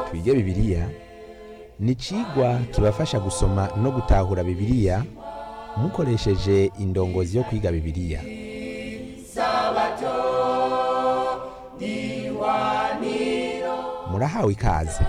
twige bibiliya ni icigwa kibafasha gusoma no gutahura bibiliya mukoresheje indongozi yo kwiga bibiliya murahawe ikaze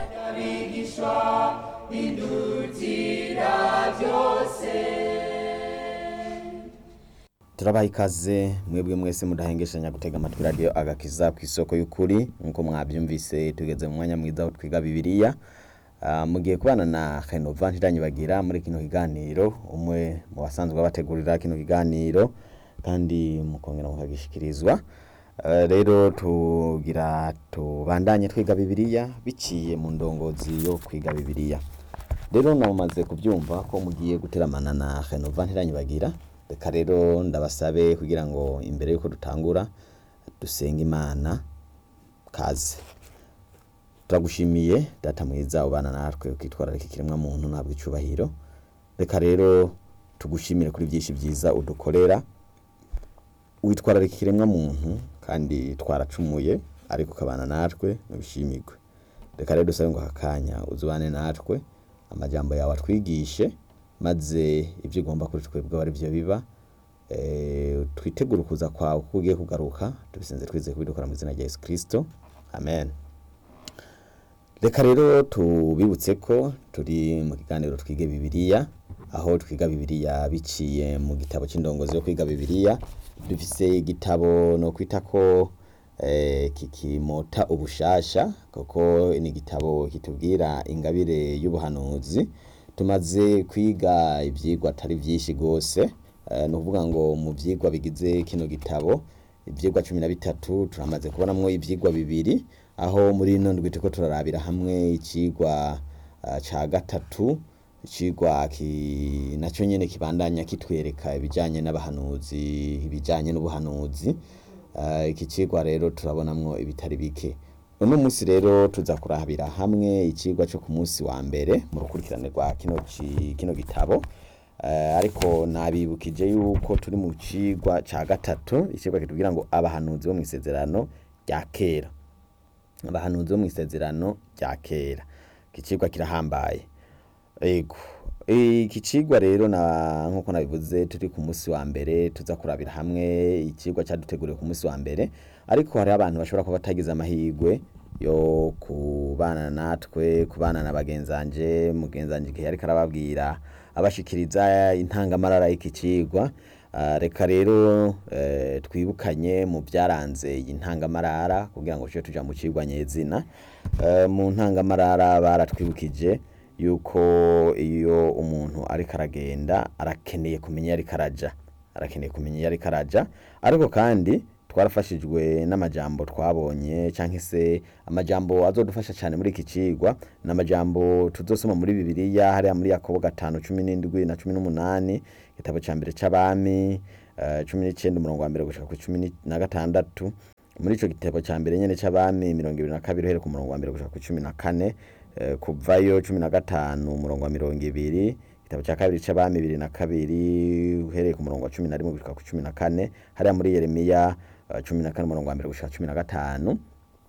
turabaha ikaze mwebwe mwese mudahengeshanya gutega amatwi radiyo agakiza ku isoko y'ukuri nk'uko mwabyumvise tugeze mu mwanya mwiza aho twiga bibiliya Ah, mugiye kubana na renova ntiranyibagira muri kino kiganiro umwe mu basanzwe bategurira kino kiganiro kandi mukongera mukagishikirizwa Ah, rero tugira tubandanye twiga bibiliya biciye mu ndongozi yo kwiga bibiliya rero namaze kubyumva ko mugiye guteramana na renova ntiranyibagira reka rero ndabasabe kugira ngo imbere yuko dutangura dusenge imana kaze turagushimiye data mwiza ubana natwe ukitwararika ikiremwa muntu ntabwo icyubahiro reka rero tugushimire kuri byinshi byiza udukorera witwararika ikiremwa muntu kandi twaracumuye ariko ukabana natwe ntibishimirwe reka rero dusabe ngo aka kanya uzubane natwe amajambo yawe atwigishe maze ibyo ugomba kuri twebwe aba ari byo biba Eh, twitegure ukuza kwawe kuko ugiye kugaruka tubisenze twizeye kubidukora mu izina rya yesu kirisito amen reka rero tubibutse ko turi mu kiganiro twige bibiliya aho twiga bibiliya biciye mu gitabo cy'indongozi yo kwiga bibiliya dufise igitabo no kwita ko eh, kikimota ubushasha kuko ni igitabo kitubwira ingabire y'ubuhanuzi tumaze kwiga ibyigwa atari byinshi rwose Eh, ni ukuvuga ngo mu byigwa bigize kino gitabo ibyigwa cumi na bitatu turamaze kubonamwo ibyigwa bibiri aho muri ino ndwi turiko turarabira hamwe ikigwa ah, ca gatatu ikigwa ki nacyo nyene kibandanya kitwereka ibijanye n'abahanuzi ibijanye n'ubuhanuzi Ah, iki kigwa rero turabonamwo ibitari bike uno munsi rero tuza kurabira hamwe ikigwa cyo ku munsi wa mbere mu rukurikirane rwa kino ci- kino gitabo Eh, ariko nabibukije yuko turi mu cigwa ca gatatu icigwa kitubwira ngo abahanuzi bo mu isezerano rya kera abahanuzi bo mu isezerano rya kera iki cigwa kirahambaye ego iki cigwa rero na nkuko nabivuze turi ku munsi wa mbere tuza kurabira hamwe ikigwa cyaduteguriwe ku munsi wa mbere ariko hari abantu bashobora kuba batagize amahirwe yo kubana natwe kubana na bagenzanje mugenzanje igihe ariko arababwira abashikiriza intangamarara y'iki cigwa Ah, reka rero eh, twibukanye mu byaranze iyi ntangamarara kugira ngo tujye tuja mu cigwa nyezina Eh, mu ntangamarara baratwibukije yuko iyo umuntu ariko aragenda arakeneye kumenya iyo ariko araja arakeneye kumenya iyo ariko araja ariko kandi twarafashijwe n'amajambo twabonye cyangwa se amajambo azodufasha cyane muri iki cigwa ni amajambo tuzosoma muri bibiliya hariya muri yakobo gatanu cumi n'indwi na cumi n'umunani igitabo cya mbere c'abami eh, cumi n'icyenda umurongo wa mbere gushika ku cumi ni- na gatandatu muri ico gitabo cya mbere nyene c'abami mirongo ibiri na kabiri uhereye ku murongo wa mbere gushika ku cumi na kane eh, kuvayo cumi na gatanu umurongo wa mirongo ibiri igitabo cya kabiri c'abami bibiri na kabiri uhereye ku murongo wa cumi na rimwe gushika ku cumi na kane hariya muri yeremiya eh, cumi na kane umurongo wa mbere gushika cumi na gatanu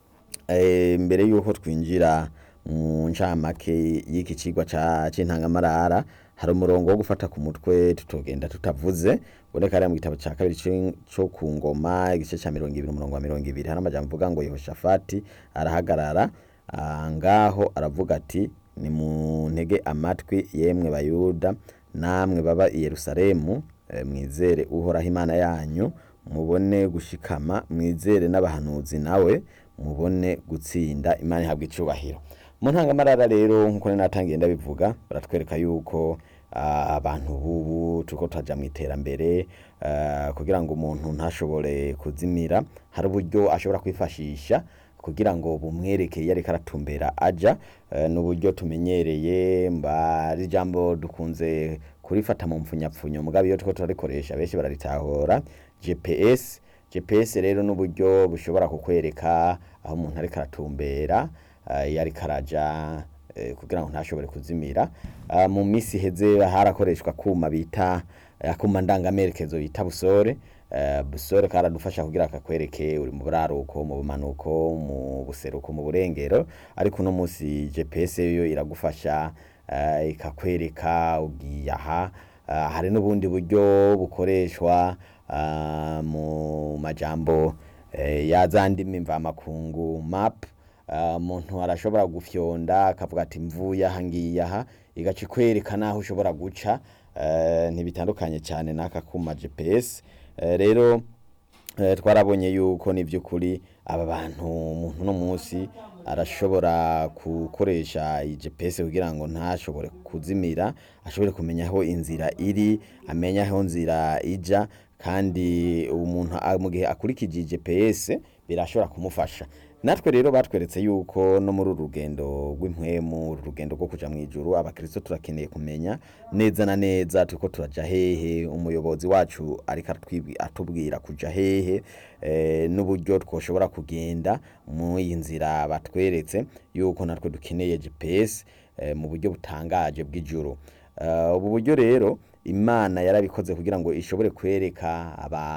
Eh, mbere yuko twinjira mu ncamake y'iki cigwa ca c'intangamarara hari umurongo wo gufata ku mutwe tutogenda tutavuze uboneka hariya mu gitabo ca kabiri c'in- co ku ngoma igice ca mirongo ibiri umurongo wa mirongo ibiri hari amajambo avuga ngo yehoshafati arahagarara ah, ngaho aravuga ati nimuntege amatwi yemwe bayuda namwe baba i yerusalemu eh, mwizere uhoraho imana yanyu mubone gushikama mwizere n'abahanuzi nawe mubone gutsinda imana ihabwa icubahiro mu ntangamarara rero nkuko nari natangiye ndabivuga baratwereka yuko ah, abantu bubu turiko turaja mu iterambere ah, kugira ngo umuntu ntashobore kuzimira hari uburyo ashobora kwifashisha kugira ngo bumwereke iyo ariko aratumbera aja eh, n'uburyo tumenyereye mba ijambo dukunze kurifata mu mpfunyapfunyo mugabo iyo turiko turarikoresha benshi bararitahura gps gps rero n'uburyo bushobora kukwereka aho umuntu ariko aratumbera eh, iyo ariko araja eh, kugira ngo ntashobore kuzimira Ah, mu minsi iheze harakoreshwa kuma bita akuma ndangamerekezo bita busore eh, busore karadufasha kugira kakwereke uri mu buraruko mu bumanuko mu buseruko mu burengero ariko uno munsi GPS yo iragufasha eh, ikakwereka ugiye aha Ah, hari n'ubundi buryo bukoreshwa ah, mu majambo eh, ya za ndimi mvamakungu map Ah, umuntu arashobora gufyonda akavuga ati mvuye aha ngiye aha igaca ikwereka naho ushobora guca eh, ntibitandukanye cyane n'aka kuma GPS Eh, rero eh, twarabonye yuko ni by'ukuri aba bantu umuntu no munsi arashobora gukoresha iyi GPS kugira ngo ntashobore kuzimira ashobore kumenya aho inzira iri amenya aho inzira ija kandi umuntu a- mu gihe akurikije iyi GPS birashobora kumufasha natwe rero batweretse yuko no muri uru rugendo rw'impwemu uru rugendo rwo kuja mu ijuru abakristo turakeneye kumenya neza na neza turiko turaja hehe umuyobozi wacu ariko aratwibwi- atubwira kuja hehe eh, n'uburyo twoshobora kugenda mu iyi nzira batweretse yuko natwe dukeneye GPS eh, mu buryo butangaje bw'ijuru Eh, ubu buryo rero imana yarabikoze kugira ngo ishobore kwereka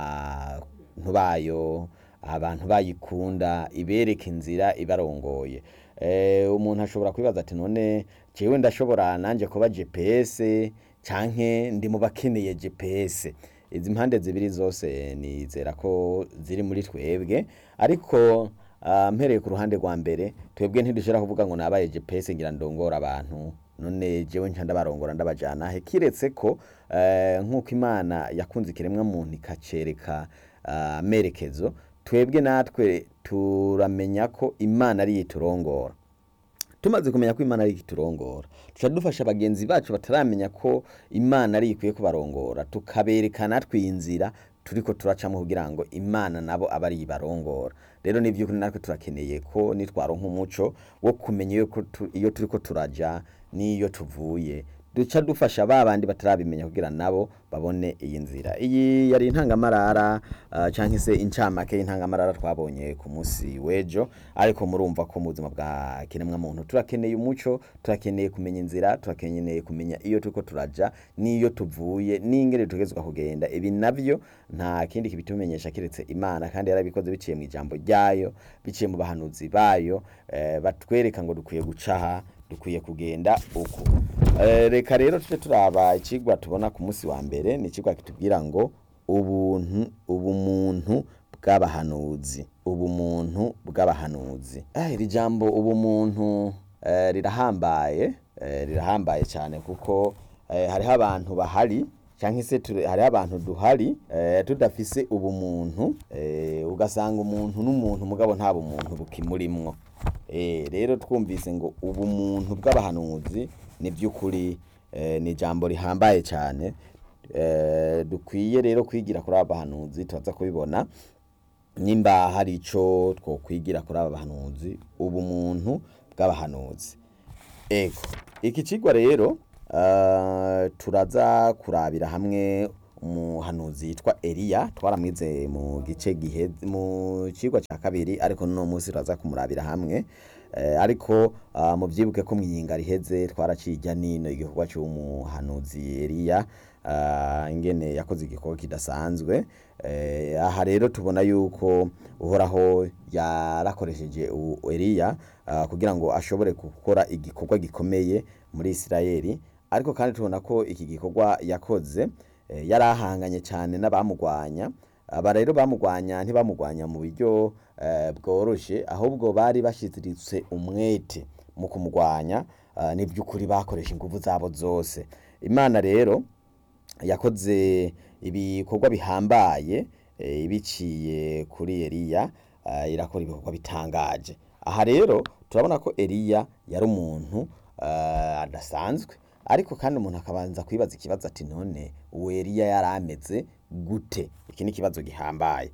abantu bayo abantu bayikunda ibereka inzira ibarongoye eh, umuntu ashobora kwibaza ati none jewe ndashobora nanje kuba GPS canke ndi mu bakeneye GPS izi mpande zibiri zose nizera ko ziri muri twebwe ariko ah, mpereye ku ruhande rwa mbere twebwe ntidushobora kuvuga ngo nabaye GPS ngira ndongora abantu none jewe nca ndabarongora ndabajana he kiretse ko eh, nk'uko imana yakunze ikiremwa muntu ikacereka ah, amerekezo twebwe natwe turamenya ko imana ariyo iturongora tumaze kumenya ko imana ari iturongora tuca dufasha bagenzi bacu bataramenya ko imana ari ikwiye kubarongora tukabereka natwe iyi nzira turiko turacamo kugira ngo imana nabo abe ari ibarongora rero ni by'ukuri natwe turakeneye ko nitwaronka umuco wo kumenya iyo ko tu- iyo turiko turaja n'iyo tuvuye duca dufasha ba bandi batarabimenya kugira nabo babone iyi nzira iyi yari intangamarara uh, canke se incamake y'intangamarara twabonye ku munsi w'ejo ariko murumva ko mu buzima bwa kiremwa muntu turakeneye umuco turakeneye kumenya inzira turakeneye kumenya iyo turiko turaja n'iyo tuvuye n'ingene tugezwa kugenda ibi navyo nta kindi kibitumenyesha kiretse imana kandi yarabikoze biciye mu ijambo ryayo biciye mu bahanuzi bayo eh, batwereka ngo dukwiye gucaha dukwiye kugenda uku Eh, reka rero tuje turaba ikigwa tubona ku munsi wa mbere ni ikigwa kitubwira ngo ubuntu ubumuntu bw'abahanuzi ubumuntu bw'abahanuzi eh, iri jambo ubumuntu eh, rirahambaye eh, rirahambaye cyane kuko eh, hariho abantu bahari cyangwa se ture- hariho abantu duhari eh, tudafise ubumuntu eh, ugasanga umuntu n'umuntu mugabo nta bumuntu bukimurimwo Eh, rero twumvise ngo ubumuntu bw'abahanuzi ni by'ukuri eh, ni ijambo rihambaye cyane eh, dukwiye rero kwigira kuri aba bahanuzi turaza kubibona nimba hari ico twokwigira kuri aba bahanuzi ubumuntu bw'abahanuzi ego iki kigwa rero uh, turaza kurabira hamwe umuhanuzi yitwa Eliya twaramwize mu gice gihe mu kigwa cya kabiri ariko no munsi turaza kumurabira hamwe eh, ariko uh, mu byibuke ko mwiyinga riheze twaracijya nino igikorwa cy'umuhanuzi Eliya uh, ingene yakoze igikorwa kidasanzwe eh, aha rero tubona yuko uhoraho yarakoresheje u- Eliya uh, kugira ngo ashobore gukora igikorwa gikomeye muri Isirayeli ariko kandi tubona ko iki gikorwa yakoze eh, yari ahanganye cyane n'abamugwanya aba rero bamugwanya ntibamugwanya mu buryo eh, bworoshe ahubwo bari bashyiziritse umwete mu kumugwanya uh, ni by'ukuri bakoresha ingufu zabo zose imana rero yakoze ibikorwa bihambaye eh, biciye kuri Eliya eh, irakora ibikorwa bitangaje aha rero turabona ko Eliya yari umuntu eh, adasanzwe ariko kandi umuntu akabanza kwibaza ikibazo ati none uwo Eliya yari ameze gute iki ni ikibazo gihambaye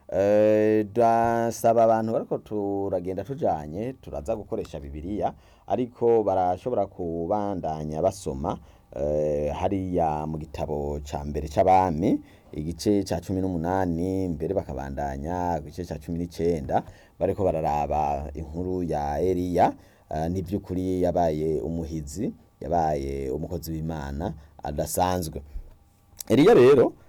Eh, ndasaba abantu bariko turagenda tujanye turaza gukoresha bibiliya ariko barashobora kubandanya basoma eh, hariya mu gitabo ca mbere c'abami igice ca cumi n'umunani mbere bakabandanya igice ca cumi n'icenda bariko bararaba inkuru ya Eliya eh, n'ivy'ukuri yabaye umuhizi yabaye umukozi w'Imana adasanzwe Eliya rero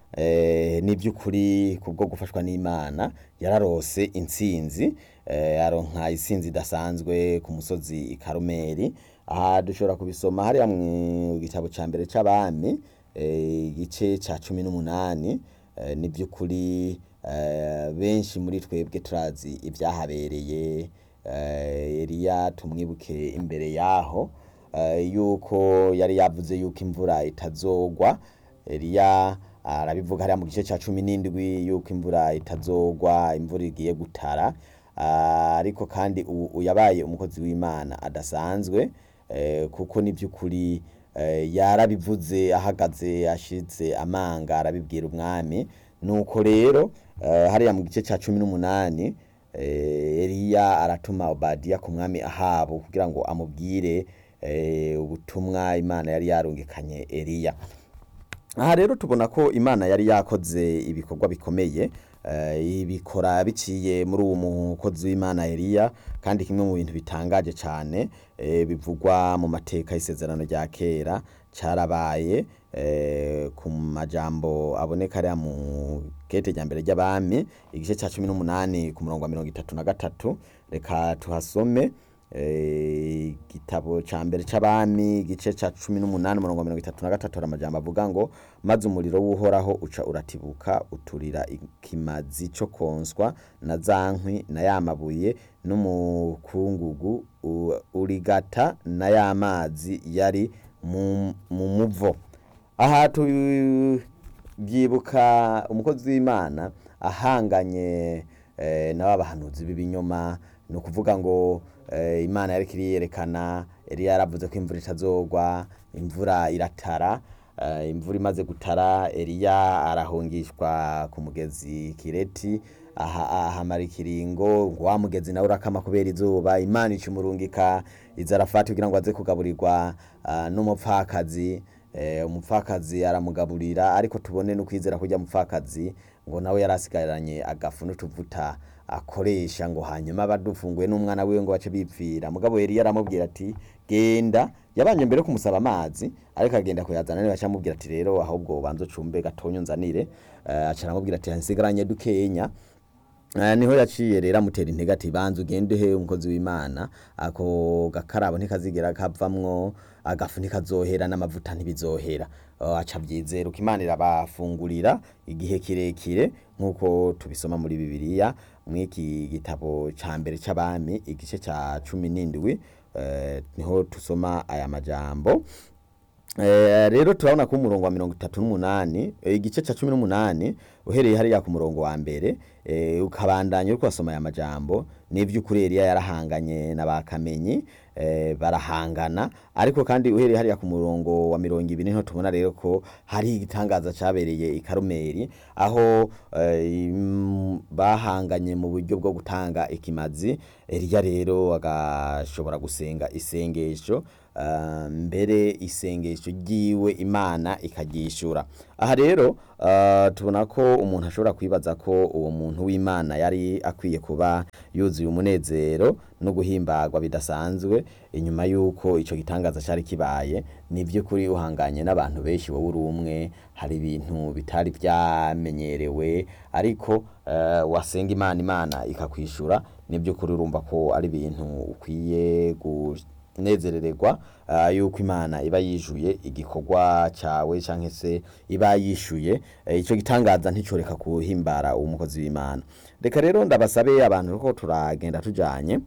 eh, ni by'ukuri kubwo gufashwa n'imana yararose intsinzi eh, aronka intsinzi idasanzwe ku musozi i karumeli aha dushobora kubisoma hariya mu gitabo ca mbere c'abami eh, igice ca cumi n'umunani eh, ni by'ukuri eh, benshi muri twebwe turazi ibyahabereye eh, Eliya tumwibuke imbere yaho eh, yuko yari yavuze yuko imvura itazogwa Eliya arabivuga hariya mu gice cya cumi n'indwi yuko imvura itazogwa imvura igiye gutara Ah, ariko kandi ubu yabaye umukozi w'imana adasanzwe eh, kuko ni by'ukuri eh, yarabivuze ahagaze ashize amanga arabibwira umwami nuko rero eh, hariya mu gice cya cumi n'umunani eh, Eliya aratuma Obadiya ku mwami Ahabu kugira ngo amubwire eh, ubutumwa Imana yari yarungikanye Eliya aha rero tubona ko imana yari yakoze ibikorwa bikomeye eh, ibikora biciye muri uwo mukozi w'imana Eliya kandi kimwe mu bintu bitangaje cyane eh, bivugwa mu mateka y'isezerano rya kera cyarabaye eh, ku majambo aboneka ariya mu kete rya mbere ry'abami igice cya cumi n'umunani ku murongo wa mirongo itatu na gatatu reka tuhasome eh, igitabo ca mbere c'abami igice ca cumi n'umunani umurongo wa mirongo itatu na gatatu hari amajambo avuga ngo maze umuriro w'uhoraho uca uratibuka uturira ikimazi co konswa na za nkwi na ya mabuye n'umukungugu u- urigata na ya mazi yari mu mu muvo aha tubyibuka umukozi w'imana ahanganye eh, n'aba bahanuzi b'ibinyoma ni ukuvuga ngo eh, imana yariko iriyerekana Eliya yaravuze ko imvura itazogwa imvura iratara eh, imvura imaze gutara Eliya arahungishwa ku mugezi Kireti aha ahamara ikiringo ngo wa mugezi nawe urakama kubera izuba imana icumurungika izarafati kugira ngo aze kugaburirwa ah, n'umupfakazi eh, umupfakazi aramugaburira ariko tubone no kwizera kurya mupfakazi ngo nawe yarasigaranye agafu n'utuvuta akoresha ngo hanyuma badufunguye n'umwana wiwe ngo bace bipfira mugabo Eliya aramubwira ati genda yabanje mbere yo kumusaba amazi ariko agenda kuyazana niba acamubwira ati rero ahubwo ubanza ucumbe gatonyo nzanire eh, aca aramubwira ati nsigaranye dukenya Eh, niho yaciye rero amutera intege ati banza ugende he umukozi w'imana ako gakarabo ntikazigera kavamwo agafu ntikazohera n'amavuta ntibizohera Oh, aca abyizera uko imana irabafungurira igihe kirekire nk'uko tubisoma muri bibiliya mw'iki gitabo ca mbere c'abami igice ca cumi n'indwi eh, niho tusoma aya majambo Eh, rero turabona ko umurongo wa mirongo itatu n'umunani eh, igice ca cumi n'umunani uhereye hariya ku murongo wa mbere eh, ukabandanya uriko wasoma aya majambo n'ivy'ukuri Eliya yarahanganye n'abakamenyi eh, barahangana ariko kandi uhereye hariya ku murongo wa mirongo ibiri niho tubona rero ko hari igitangaza cabereye i Karumeli aho eh, im- bahanganye mu buryo bwo gutanga ikimazi Eliya rero agashobora gusenga isengesho ah, mbere isengesho ryiwe imana ikaryishura aha rero ah, tubona ko umuntu ashobora kwibaza ko uwo muntu w'imana yari akwiye kuba yuzuye umunezero no guhimbagwa bidasanzwe inyuma y'uko ico gitangaza cari kibaye ni by'ukuri uhanganye n'abantu benshi wowe uri umwe hari ibintu bitari vyamenyerewe ariko eh, wasenga imana imana ikakwishura ni by'ukuri urumva ko ari ibintu ukwiye kunezerererwa uh, yuko imana iba yishuye igikorwa cawe canke se iba yishuye eh, ico gitangaza nticoreka kuhimbara uwo mukozi w'imana reka rero ndabasabe abantu ko turagenda tujanye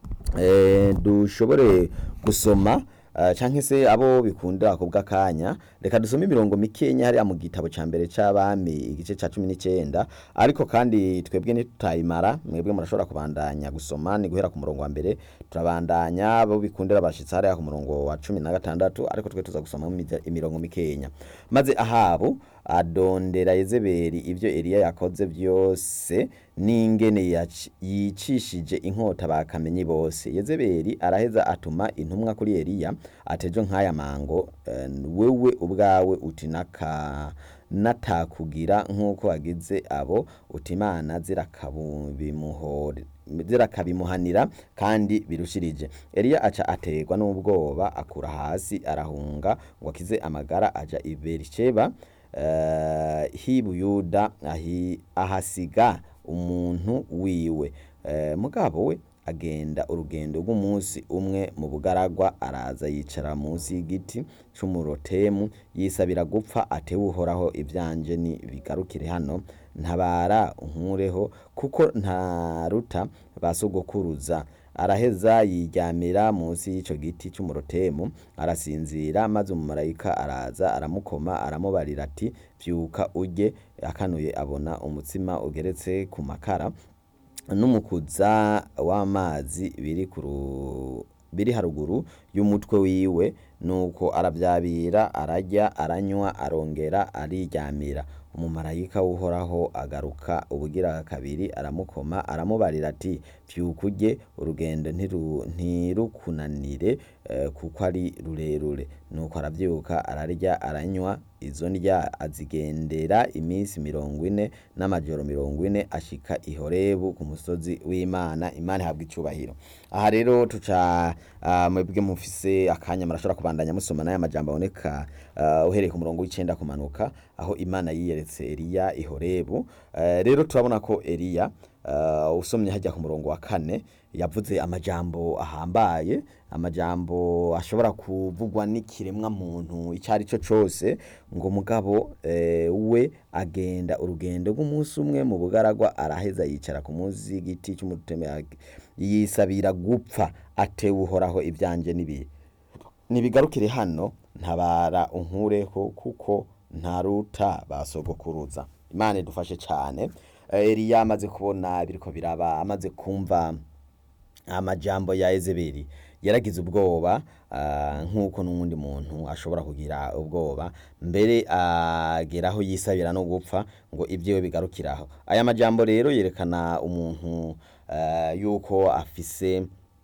eh, dushobore gusoma uh, canke se abo bikunda kubwa kanya reka dusome imirongo mikenya hariya mu gitabo ca mbere c'abami igice ca cumi n'icenda ariko kandi twebwe ntitutayimara mwebwe murashobora kubandanya gusoma ni guhera ku murongo wa mbere turabandanya abo bikundira bashitsi hariya ku murongo wa cumi na gatandatu ariko twe tuza gusoma imirongo mikenya maze ahabu adondera yezebeli ivyo eliya yakoze vyose n'ingene yaci- yicishije inkota bakamenyi bose yezebeli araheza atuma intumwa kuri eliya atejo nk'aya mango eh, wewe ubwawe uti naka natakugira nk'uko wagize abo uti imana zirakabimuhore zirakabimuhanira kandi birushirije eliya aca aterwa n'ubwoba akura hasi arahunga ngo akize amagara aja i berisheba eh, h'i buyuda ahi- ahasiga umuntu wiwe Eh, mugabo we agenda urugendo rw'umunsi umwe mu bugaragwa araza yicara munsi y'igiti c'umurotemu yisabira gupfa atewe uhoraho ivyanje ni bigarukire hano ntabara unkureho kuko ntaruta ba sogokuruza araheza yiryamira munsi y'ico giti c'umurotemu arasinzira maze umumarayika araza aramukoma aramubarira ati vyuka urye akanuye abona umutsima ugeretse ku makara n'umukuza w'amazi biri ku ru- biri haruguru y'umutwe wiwe nuko aravyabira ararya aranywa arongera ariryamira umumarayika w'uhoraho agaruka ubugira kabiri aramukoma aramubarira ati vyuka urye urugendo ntiru- ntirukunanire eh, kuko ari rurerure nuko aravyuka ararya aranywa izo ndya azigendera iminsi mirongo ine n'amajoro mirongo ine ashika i horebu ku musozi w'imana imana ihabwa icubahiro aha rero tuca ah, mwebwe mufise akanya murashobora kubandanya musoma n'aya majambo aboneka ah, uhereye ku murongo w'icenda kumanuka aho imana yiyeretse eliya i horebu Eh, rero turabona ko eliya uh, usomye hajya ku murongo wa kane yavuze amajambo ahambaye amajambo ashobora kuvugwa n'ikiremwa muntu icyo ari cyo cyose ngo mugabo eh, we agenda urugendo rw'umunsi umwe mu bugaragwa araheza yicara ku munsi y'igiti cy'umuteme yisabira gupfa atewe uhoraho ibyanjye n'ibihe nibigarukire hano ntabara unkureho kuko ntaruta basogokuruza imana idufashe cyane Eh, eliya amaze kubona biriko biraba amaze kumva amajambo ya ezebeli yaragize ubwoba ah, nk'uko n'uwundi muntu ashobora kugira ubwoba mbere ageraho yisabira no gupfa ngo ibyiwe bigarukiraho aya majambo rero yerekana umuntu ah, yuko afise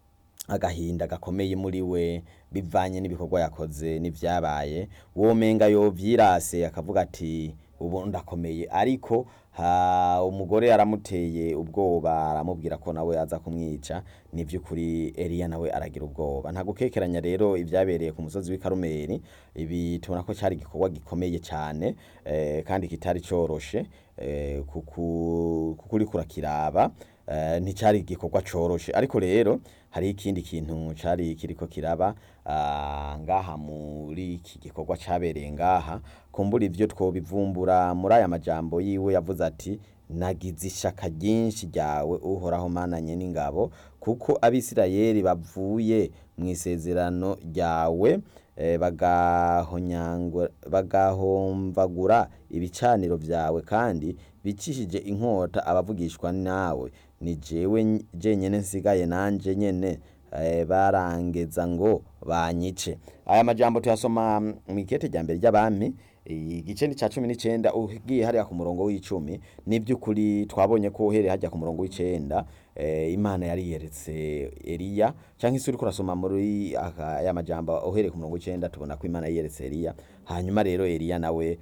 agahinda gakomeye muri we bivanye n'ibikorwa yakoze n'ivyabaye womenga yovyirase akavuga ati ubu ndakomeye ariko ha, umugore aramuteye ubwoba aramubwira ko nawe aza kumwica ni vy'ukuri Eliya nawe aragira ubwoba nta gukekeranya rero ivyabereye ku musozi w'i Karumeli ibi tubona ko cyari igikorwa gikomeye cyane eh, kandi kitari coroshe eh, kuku kuko uriko urakiraba eh, nticari igikorwa coroshe ariko rero hari ikindi kintu cari kiriko kiraba ah, ngaha muri iki gikorwa cabereye ngaha kumbura ivyo twobivumbura muri aya majambo yiwe yavuze ati nagize ishaka ryinshi ryawe uhoraho mananye n'ingabo kuko abisirayeli bavuye mu isezerano ryawe eh, bagahonyangwa- bagahomvagura ibicaniro vyawe kandi bicishije inkota abavugishwa nawe ni jewe ny- jenyene nsigaye nanje nyene eh, barangeza ngo banyice aya majambo tuyasoma mu ikete rya mbere ry'abami igice ni ca cumi n'icenda ugiye hariya ku murongo w'icumi ni by'ukuri twabonye ko uhereye hajya ku murongo w'icenda eh, imana yari yeretse eliya canke se uriko urasoma muri aka- aya majambo uhereye ku murongo w'icenda tubona ko imana yeretse eliya hanyuma rero eliya nawe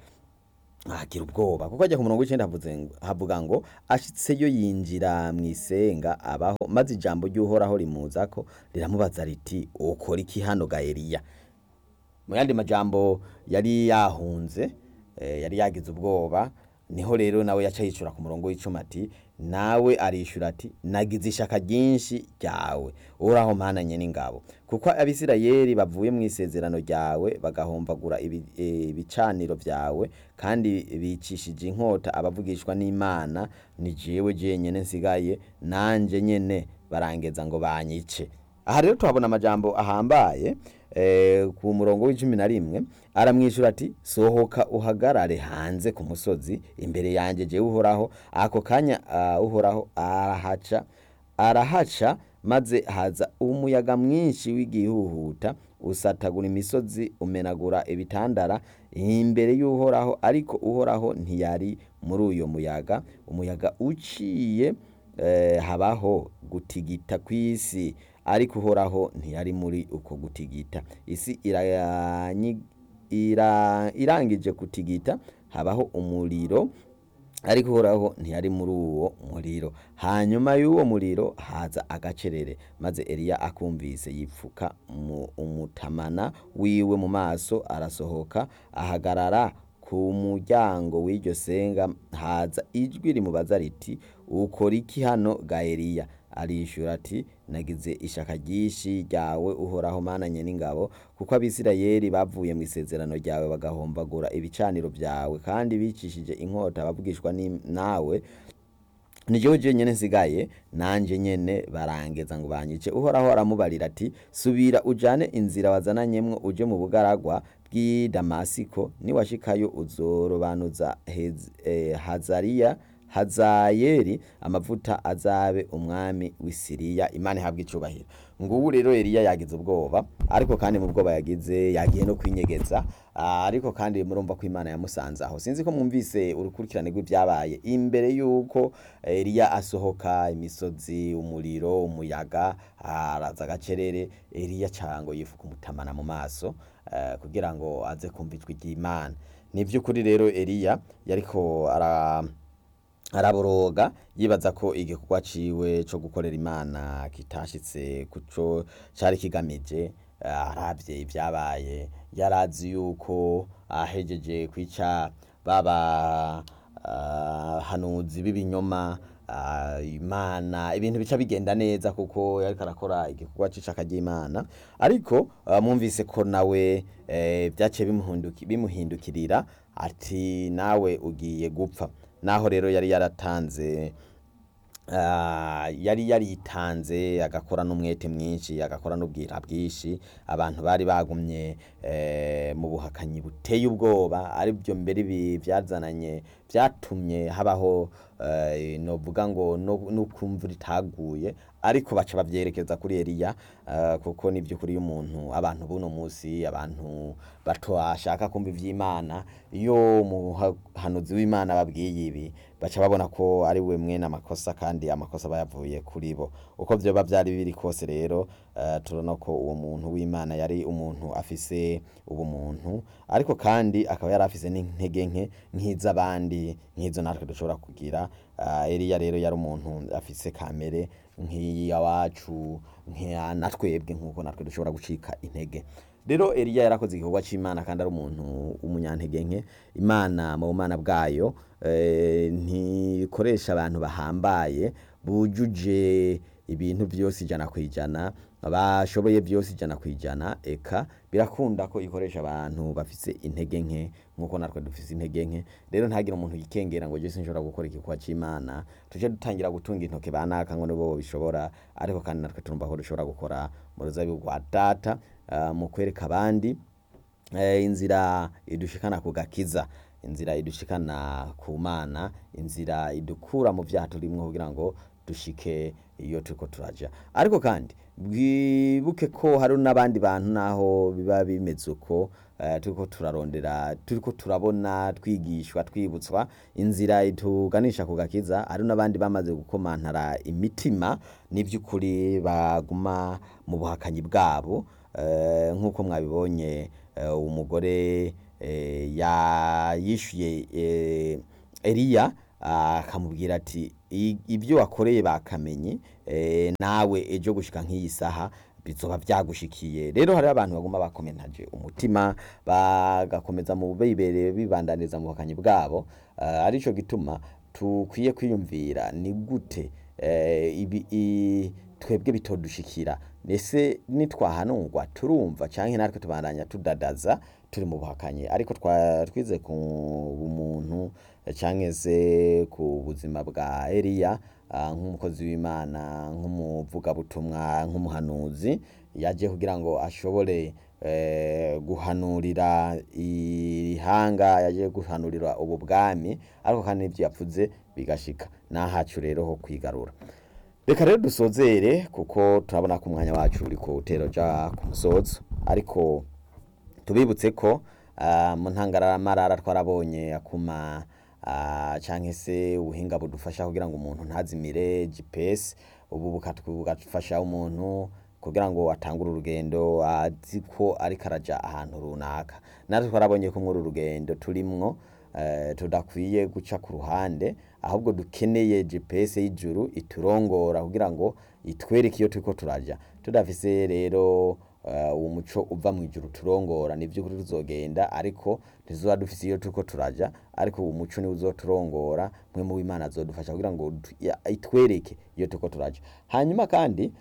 agira ubwoba kuko ajya ku murongo w'icenda havuze ngo- havuga ngo ashitseyo yinjira mu isenga abaho maze ijambo ry'uhoraho rimuzako riramubaza riti ukora iki hano ga eliya mu yandi majambo yari yahunze eh, yari yagize ubwoba niho rero nawe yaca yicura ku murongo w'icuma ati nawe arishura ati nagize ishaka ryinshi ryawe uhoraho mpananye n'ingabo kuko abisirayeli bavuye mu isezerano ryawe bagahomvagura ibi- eh, ibicaniro vyawe kandi bicishije inkota abavugishwa n'imana ni jewe jenyene nsigaye nanje nyene barangeza ngo banyice aha rero tuhabona amajambo ahambaye eh, ku murongo w'icumi na rimwe aramwishyura ati sohoka uhagarare hanze ku musozi imbere yanjye jewe uhoraho ako kanya ah, uhoraho arahaca arahaca maze haza umuyaga mwinshi w'igihuhuta usatagura imisozi umenagura ibitandara imbere y'uhoraho ariko uhoraho ntiyari muri uyo muyaga umuyaga uciye eh, habaho gutigita kw'isi ariko uhoraho ntiyari muri uko gutigita isi iranyi- ira- irangije gutigita habaho umuriro ariko uhoraho ntiyari muri uwo muriro hanyuma y'uwo muriro haza agacerere maze eliya akumvise yipfuka mu umutamana wiwe mu maso arasohoka ahagarara ku ku muryango w'iryo senga haza ijwi rimubaza riti ukora iki hano ga Eliya arishura ati nagize ishaka ryinshi ryawe uhoraho mananye n'ingabo kuko abisirayeli bavuye mu isezerano ryawe bagahombagura ibicaniro byawe kandi bicishije inkota bavugishwa ni- nawe nijewe je nyene nsigaye nanje nyene barangeza ngo banyice uhoraho aramubarira ati subira ujane inzira wazananyemwo uje mu bugaragwa bw'i damasiko niwashikayo uzorobanuza Hez- eh, hazariya hazayeli amavuta azabe umwami w'isiriya imana ihabwa icubahiro ngubu rero eliya yagize ubwoba ariko kandi mu bwoba yagize yagiye no kwinyegeza Ah, ariko kandi murumva ko imana yamusanze aho sinzi ko mwumvise urukurikirane rw'ibyabaye imbere y'uko eliya asohoka imisozi umuriro umuyaga araza agacerere eliya cango yifuka umutamana mu maso eh, kugira ngo aze kumva ijwi ry'imana ni by'ukuri rero eliya yariko ara araboroga yibaza ko igikorwa ciwe co gukorera imana kitashitse kuco cari kigamije eh, aravye ibyabaye yarazi yuko ahejeje kwica baba ah, hanuzi b'ibinyoma ah, imana ibintu bica bigenda neza kuko yariko arakora igikorwa c'ishaka ry'imana ariko ah, mwumvise ko nawe eh, vyaciye bimuhinduki- bimuhindukirira ati nawe ugiye gupfa naho rero yari yaratanze ah, yari yaritanze agakora n'umwete mwinshi agakora n'ubwira bwinshi abantu bari bagumye eh, mu buhakanyi buteye ubwoba ari byo mbere ibi byazananye byatumye habaho eh, novuga ngo no- n'ukumva ritaguye ariko baca bavyerekeza kuri Eliya eh, kuko ni by'ukuri y'umuntu abantu buno musi abantu bato ashaka kumva ivy'Imana iyo umuhanuzi w'Imana babwiye ibi baca babona ko ari we mwene amakosa kandi amakosa bayavuye kuri bo uko vyoba vyari biri kose rero eh, turabona ko uwo muntu w'Imana yari umuntu afise ubumuntu ariko kandi akaba yari afise n'intege nke nk'iz'abandi nk'izo natwe dushobora kugira Ah, Eliya rero yari umuntu afise kamere nk'iya wacu nk'iya natwebwe nk'uko natwe dushobora gucika intege rero Eliya yarakoze igikorwa c'Imana kandi ari umuntu w'umunyantege nke Imana mu bumana bwayo eh, ntikoresha abantu bahambaye bujuje ibintu byose ijana ku ijana bashoboye byose ijana ku ijana eka birakunda ko ikoresha abantu bafise intege nke nk'uko natwe dufise intege nke rero ntagire umuntu yikengera ngo jese nshobora gukora igikorwa c'imana tuje dutangira gutunga intoke banaka ngo nibo bishobora ariko kandi natwe turumva ko dushobora gukora mu ruzabibu rwa data ah, mu kwereka abandi eh, inzira idushikana ku gakiza inzira idushikana ku mana inzira idukura mu vyaha turimwo kugira ngo dushike iyo turiko turaja ariko kandi bwibuke ko hari n'abandi bantu naho biba bimeze uko eh, turiko turarondera turiko turabona twigishwa twibutswa inzira ituganisha ku gakiza hari n'abandi bamaze gukomantara imitima n'ivy'ukuri baguma mu buhakanyi bwabo eh, nk'uko mwabibonye eh, umugore eh, ya- yishuye eh, Eliya akamubwira ati "I- ibyo wakoreye bakamenye eh, nawe ejo gushika nk'iyi saha bizoba vyagushikiye rero hari abantu baguma bakomentaje umutima bagakomeza mu bibereye bibandaniza mu buhakanyi bwabo uh, arico gituma tukwiye kwiyumvira ni gute eh, ibi i- twebwe bitodushikira ese nitwahanurwa turumva canke natwe tubandanya tudadaza turi mu buhakanyi ariko twa- twize ku bumuntu eh, canke se ku buzima bwa Eliya ah, nk'umukozi w'Imana nk'umuvugabutumwa nk'umuhanuzi yaje kugira ngo ashobore eh, guhanurira ihanga yaje guhanurira ubu bwami ariko kandi n'ivyo yavuze bigashika nahacu rero ho kwigarura reka rero dusozere kuko turabona ko umwanya wacu uri ku utero ja ku musozo ariko tubibutse ko ah, mu ntangaramarara twarabonye akuma ah, canke se ubuhinga budufasha kugira ngo umuntu ntazimire GPS ubu bukatwu- bugafasha umuntu kugira ngo atangure urugendo azi ko ariko araja ahantu runaka natwe twarabonye ko muri uru rugendo turimwo eh, tudakwiye guca ku ruhande ahubwo dukeneye GPS y'ijuru iturongora kugira ngo itwereke iyo turiko turaja tudafise rero eh, uwo muco uva mu ijuru turongora ni by'ukuri tuzogenda ariko ntizuba dufise iyo turiko turaja ariko uwo muco niwo uzoturongora mwe mu w'imana azodufasha kugira ngo du- ya- itwereke iyo turiko turaja hanyuma kandi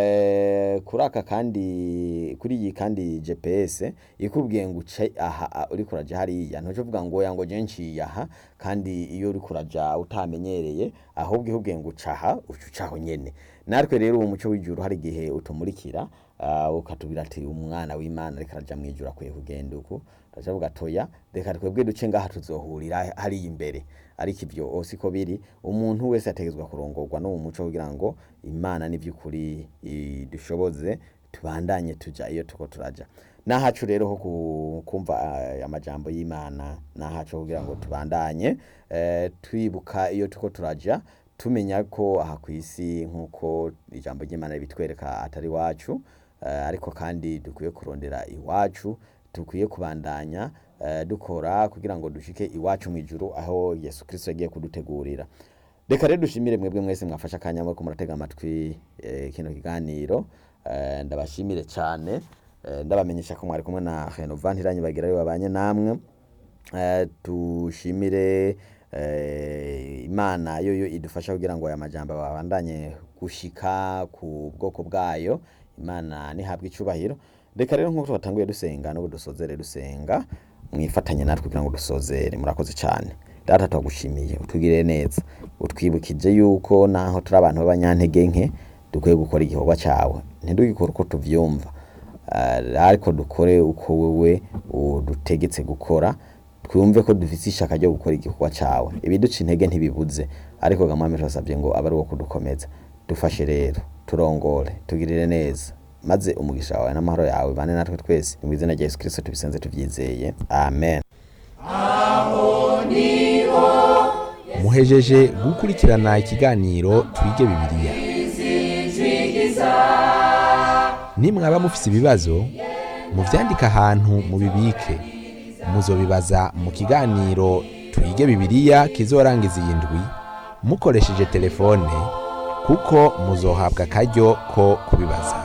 eh, kuri aka kandi kuri iyi kandi gps ikubwiye ngo uce aha a- uriko uraja hariya ntuce uvuga ngo oya ngo je nciye aha kandi iyo uriko uraja utamenyereye ahubwo ikubwiye ngo uca aha uca ucaho nyene natwe rero uwo muco w'ijuru hari igihe utumurikira uh, ukatubwira ati umwana w'imana ariko araja mw'ijuru akwiye kugenda uku turavuga toya reka twebwe duce ngaha tuzohurira hariya imbere ariko ivyo o siko biri umuntu wese ategezwa kurongorwa no mu muco kugira ngo imana n'ivy'ukuri idushoboze tubandanye tuja iyo tuko turaja nahacu rero ho ku- kumva eh, amajambo y'imana nahacu kugira ngo tubandanye eh, twibuka iyo tuko turaja tumenya ko aha ku isi nk'uko ijambo ry'imana ribitwereka atari iwacu eh, ariko kandi dukwiye kurondera iwacu dukwiye kubandanya eh, dukora kugira ngo dushike iwacu mu ijuru aho yesu kirisito yagiye kudutegurira reka rero dushimire mwebwe mwese mwafashe akanya ko muratega amatwi eh, kino kiganiro eh, ndabashimire cyane eh, ndabamenyesha ko mwari kumwe na Renova ntiranyibagira yo babanye namwe eh, dushimire eh, imana yoyo idufasha kugira ngo aya majambo babandanye gushika ku bwoko bwayo imana nihabwa icubahiro reka rero nk'uko twatanguye dusenga n'ubu dusozere dusenga mwifatanye natwe kugira ngo dusozere murakoze cyane data twagushimiye utugirire neza utwibukije yuko naho turi abantu b'abanyantege nke dukwiye gukora igikorwa cyawe ntidugikore uko tuvyumva Eh, ariko dukore uko wewe udutegetse gukora twumve ko dufite ishaka ryo gukora igikorwa cyawe ibiduca intege ntibibuze ariko gamwami turasabye ngo abe ari uwo kudukomeza dufashe rero turongore tugirire neza maze umugisha wawe n'amahoro yawe bane natwe twese ni mu izina rya yesu kirisito tubisenze tubyizeye amen muhejeje gukurikirana ikiganiro twige bibiliya nimwaba mufise ibibazo muvyandike ahantu mubibike muzobibaza mu kiganiro twige bibiliya kizorangiza iyi ndwi mukoresheje telefone kuko muzohabwa akaryo ko kubibaza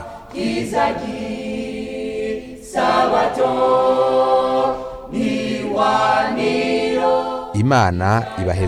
imana ibaheze